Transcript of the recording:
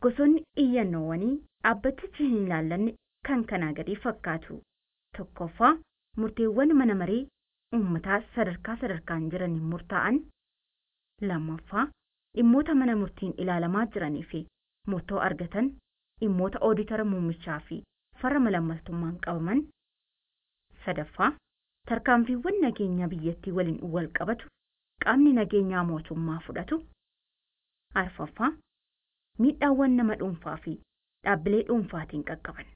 gosoonni iyyannoowwanii dhaabbatichi hin ilaallanne kan kanaa gadii fakkaatu. Tokkoffaa murteewwan mana marii uummataa sadarkaa sadarkaan jiraniin murtaa'an. Lammaffaa dhimmoota mana murtiin ilaalamaa jiranii fi murtoo argatan dhimmoota ooditara muummichaa fi farra malaammaltummaan qabaman. Sadaffaa tarkaanfiiwwan nageenyaa biyyattii waliin wal qabatu qaamni nageenyaa mootummaa fudhatu. Arfaffaa miidhaawwan nama dhuunfaa fi dhaabbilee dhuunfaatiin qaqqaban.